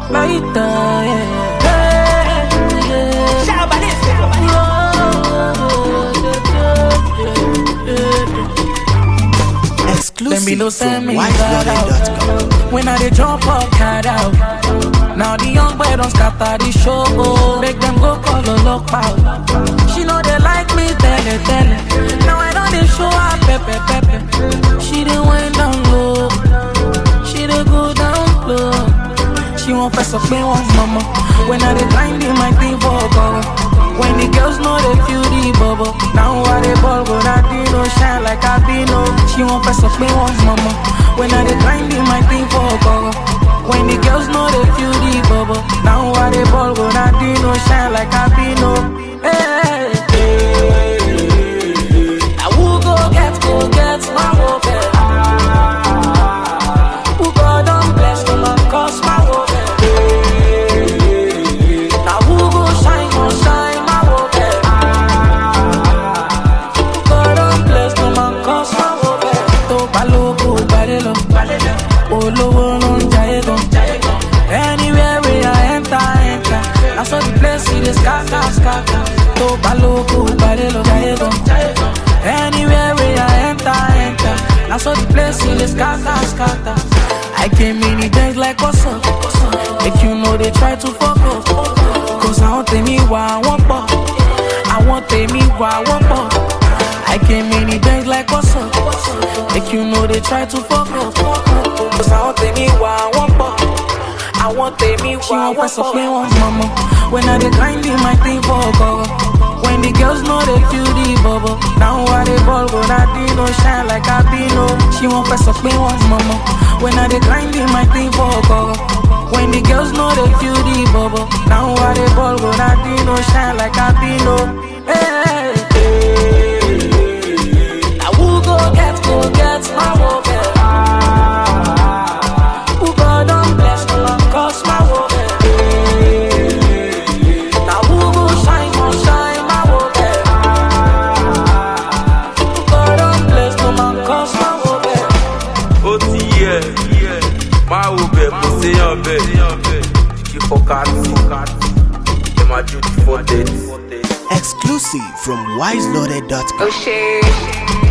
Later, yeah. Hey, yeah. Them Exclusive below from send me that wiseloaded.com. out. When I they jump up, cat out. Now the young boy don't scatter the show. Oh, make them go call a lock out. She know they like me, tell it, tell it. Now I know they show her pepe, pepe. She done went down low. She done go down low. She won't press up me once, mama. When I they grind in my thing for go. When the girls know they feel the bubble. Now I they ball, but I do no shine like I be no. She won't press up me once, mama. When I they grind in my thing for go. When the girls know they feel the bubble. Now I they ball, but I do no shine like I be no. Hey, hey, hey. Now who go get, go get my hope. Who God don't bless them and cause my hope. Now who go shine, go shine my hope. Who God don't bless them and cause my hope. Tó bá lóko gbàdé lọ, olówó ló ń jayé gan. Anywhere we I enter, enter. I saw the place see the scatter, scatter. Tó bá lóko gbàdé lọ, jayé gan. Anywhere we I enter, enter. I saw the place see the scatter, scatter. I came in the dance like what's up? Make you know they try to fuck up. Cause I want me why I want pop. I want me why I want pop. I came in the dance like what's up? Make you know they try to fuck up. Cause I want me why I want pop. I want me why I want pop. me once, mama. When I dey grind in my thing for go. When the girls know they feel the bubble. Now I they ball, but I do no shine like I be no. She won't press up me once, mama. When I dey grind in my thing for go. When the girls know they feel the bubble. Now I they ball, but I do no shine like I be no. Hey, hey, hey. Now who go get, go get my hope. Who God don't bless no one cause my hope. Now who go shine, go shine my hope. Who God don't bless no man cause my hope. ó ti yẹ máa wo bẹ̀ kò séyàn bẹ̀ kí fọkàtì ẹ máa jó di fọ́tẹ́tì. Exclusive from wiseloaded.com. Oh shit.